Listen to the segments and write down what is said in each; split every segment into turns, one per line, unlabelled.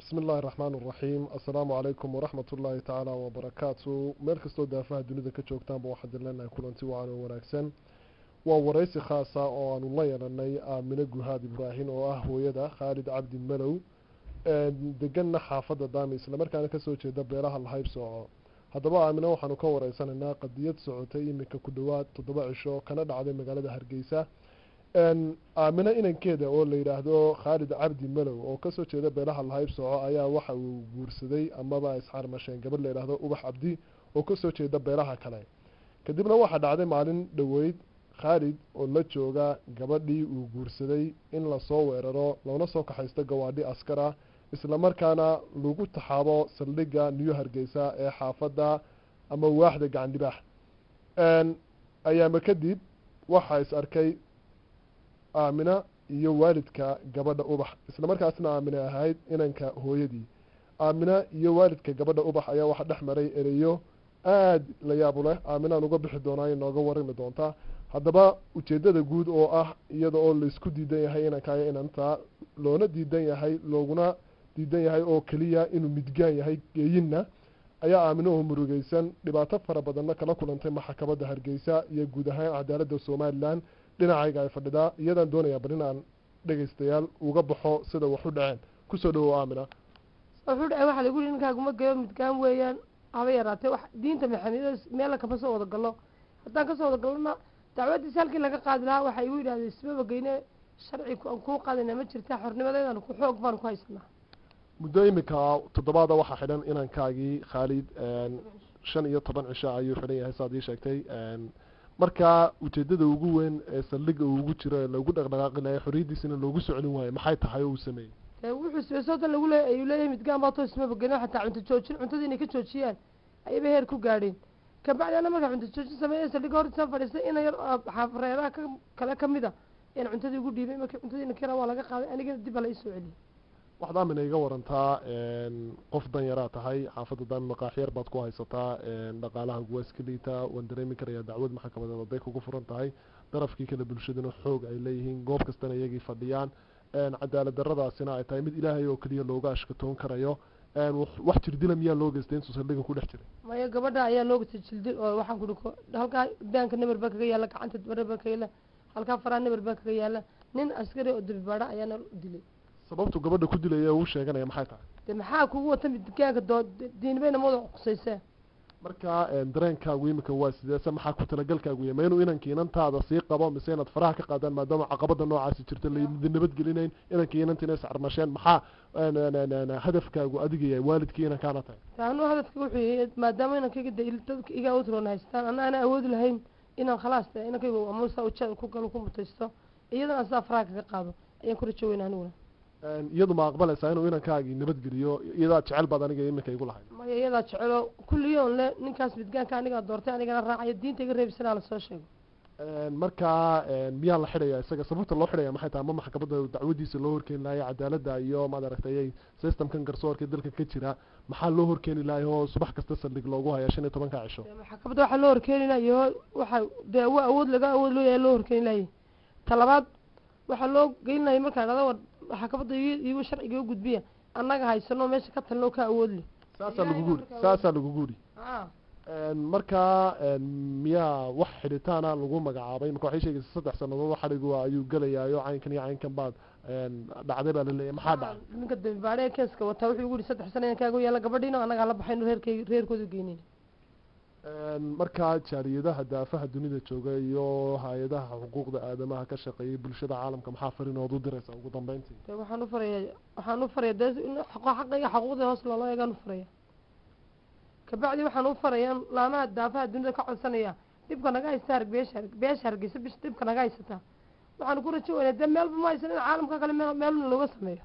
bismi illaahi raxmaan raxiim assalaamu calaykum waraxmat ullaahi tacaala wabarakaatu meel kastoo daafaha dunida ka joogtaanba waxaan dileenahay kulanti wacan oo wanaagsan waa waraysi khaasa oo aanu la yeelanay aamine guhaad ibraahim oo ah hooyada khaalid cabdi malow deganna xaafadda daami islamarkaana kasoo jeeda beelaha lahayb sooco haddaba aamine waxaanu ka wareysanaynaa qadiyad socotay iminka ku dhowaad toddoba cisho kana dhacday magaalada hargeysa aamine inankeeda oo la yidhaahdo khaalid cabdi malow oo kasoo jeeda beelaha lahayb sooco ayaa waxa uu guursaday amaba isxarmasheen gabadh la yidhaahdo ubax cabdi oo kasoo jeeda beelaha kale kadibna waxaa dhacday maalin dhoweyd khaalid oo la jooga gabadhii uu guursaday in lasoo weeraro loona soo kaxaysto gawaadhi askar ah islamarkaana lagu taxaabo saldhigga new hargeysa ee xaafadda ama waaxda gacandhibaax ayaama kadib waxaa is arkay aamina iyo waalidka gabadha ubax islamarkaasna aamine ahayd inanka hooyadii aamina iyo waalidka gabadha ubax ayaa waxaa dhex maray ereyo aada la yaabu leh aaminaan uga bixi doonaa inooga warami doontaa haddaba ujeedada guud oo ah iyada oo laisku diidan yahay inankaayo inantaa loona diidan yahay looguna diidan yahay oo keliya inuu midgaan yahay geeyinna ayaa aaminaho murugeysan dhibaato fara badanna kala kulantay maxkamadda hargeysa iyo guud ahaan cadaaladda somalilan dhinacayga ay fadhidaa iyadaan doonayaa bal inaan dhegaystayaal uga baxo sida waxu dhaceen kusoo dhawow aamina
wuxuu dhacay waxaa lagu yihi ninkaaguma geyo midgaan weeyaan haba yaraatee wax diinta maxamed meella kama soo wada gallo haddaan kasoo wada gallona dacwadiisa halkii laga qaadi lahaa waxaa igu yidhahdeen ismaba geyne sharci aan kuu qaadayna ma jirta xornimadeedan ku xoog baan ku haysanaa
muddo iminka toddobaada waxaa xidhan inankaagii khaalid shan iyo toban cisho ayuu xidhan yahay saad ii sheegtay markaa ujeedada ugu weyn ee saldhiga uu ugu jiro ee lagu dhaqdhaqaaqi lahay xorriyaddiisina loogu soclin waayo maxay tahay oo uu sameeyey
dee wuxuu sbeesoodan lagu leey ayuu leeyahay midgaan baa too ismaba geyne xataa cunto joojin cuntadii inay ka joojiyaan ayaba heer ku gaadheen kabacdi ana markaa cunto joojin sameeya saldhiga hortiisaan fadhiistay ina yar reeraha ka kale kamid a ayaan cuntadii ugu dhiibay markii cuntadii nakira waa laga qaaday anigana dib baa la isoo celiyay
waxaad aamina iga warantaa qof danyaraa tahay xaafadda daami maqaaxyar baad ku haysataa dhaqaalaha waa iska liitaa waan dareemi karayaa dacwad maxkamadeed hadday kugu furan tahay darafkii kale bulshadana xoog ay leeyihiin goob kastana iyagii fadhiyaan cadaalad daradaasina ay tahay mid ilaahay oo keliya looga ashkatoon karayo wax jirdila miyaa loo geystay intuu saldhiga ku dhex jiray
maya gabadha ayaa loo gestay jildil oo waxaan kuhi halkaa daanka nabar baa kaga yaalla gacanta nabar baa kaga yaalla halkaa faraa nabar baa kaga yaalla nin askari oo dabibaadha ayaana dilay
sababtu gabadha ku dilaya uu sheeganaya maxay tahay
de maxaa kugu wata midgaanka doo diinibayna mawada qusaysee
marka dareenkaagu imika waa sideese maxaa ku talagalkaagu yahy ma inuu inankii inantaada sii qabo mise inaad faraha ka qaadaan maadaama caqabada noocaasi jirta laydin nabadgelinayn inankii inantiina iscarmasheen maxaa hadafkaagu adiga yahay waalidkii inankaana tahay
anu hadafka wuxuu yahay maadaama inankayga de dadka iga awtroona haystaan ana ana awoodi lahayn inaan khalaas de inankayga amusa uja ku galo ku mutaysto iyadana sidaa faraha kaga qaado ayaan ku rajo weyna aniguna
iyadu ma aqbalaysaa inuu inankaagii nabadgeliyo iyadaa jecel baad aniga iminka igu lahayd
maya iyadaa jecelo kulliyoon le ninkaas midgaanka anigaa doortay anigana raacaya diinta iga reebisana lasoo sheego
markaa miyaa la xidhaya isaga sababta loo xidhaya maxay tahay ama maxkamadda dacwadiisa loo horkeeni lahayo cadaaladda iyo maad aragtay systemkan garsoorka dalka ka jira maxaa loo horkeeni lahay oo subax kasta saldhig loogu haya shan iyo tobanka cisho
maxkamadda waxaa loo horkeeni lahayo waxa dee wa awood laga awood loo yahay loo horkeeni lahayay talabaad waxaa loo geynilaya markaan dhada war maxkamadda iyago sharciga u gudbiya annaga haysano meesha ka talnoo ka awoodle
saasaa lagu guuri saasaa lagu guuri markaa miyaa wax xidhitaana lagu magacaabay marka waxay sheegaysa saddex sanadood xadhigu ayuu gelayaayo caynkan iyo caynkan baad dhacday baa laleeyahy maxaa dhacay
ninka dambibaadhe keeska wataa wuxuu igu yihi saddex sana kaagu yaalla gabadhiina annaga hala baxayno reerkay reerkooda geynin
markaa jaaliyadaha daafaha dunida jooga iyo hay-adaha xuquuqda aadamaha ka shaqeeyay bulshada caalamka maxaa farinood u diraysa ugu dambeyntii
de waxaan u faraya waxaan u faraya dee xaqayga xaquuqda hoos loola eegaan u faraya kabacdi waxaan u faraya laamaha daafaha dunida ka codsanaya dhibka naga haysta harg beesha beesha hargeysa bish dhibka naga haysata waxaan ku rajo weynaa dee meelba ma haysan in caalamka kale meel meelna looga sameeyo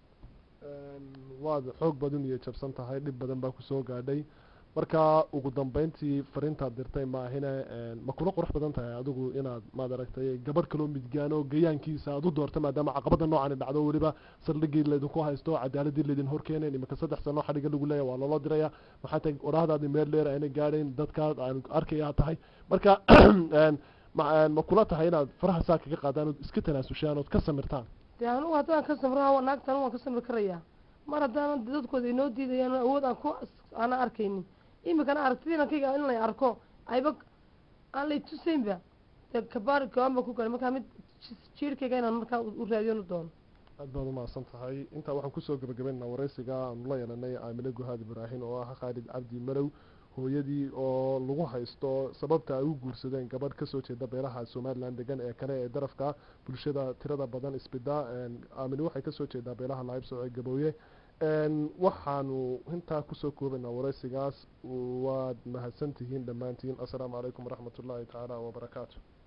waad xoog badan iyo jabsan tahay dhib badan baa kusoo gaadhay marka ugu dambeyntii fariintaad dirtay maahine ma kula qurux badan tahay adigu inaad maad aragtay gabadh kaloo midgaano gayaankiisa aad u doorta maadaama caqabada noocani dhacdo weliba saldhigii laydinku haysto cadaaladii laydin horkeenayn imika saddex sano xadhiga lagu leeya waa loola diraya maxaa tahay odhahdaadi meel dheer ayna gaadhayn dadkaa aan arkayaa tahay marka ma kula tahay inaad faraha saa kaga qaadaan ood iska tanaasushaan ood ka samirtaan
dee anugu haddaan ka samraa naagtan waan ka samri karayaa mar haddaana dadkooda inoo diidayaan awood aan ku aana arkaynin imikana aragtida inankayga in lay arko ayba aan lay tusaynba dee kabaar go-aan baan ku galay markaa mid jiirkayga inaan markaa u raadiyonu doono
aad baad umahadsan tahay intaa waxaan kusoo gabagabaynaynaa wareysiga aanu la yeelanay aamine guhaad ibraahin oo ah khaalid cabdi malow hooyadii oo lagu haysto sababta ay u guursadeen gabadh kasoo jeeda beelaha somalilan degan ee kale ee darafka bulshada tirada badan isbida aamine waxay kasoo jeedaa beelaha lahaybsooce gabooye waxaanu intaa kusoo koobaynaa wareysigaas waad mahadsantihiin dhammaantiin assalaamu calaykum waraxmat ullaahi tacaala wabarakaatu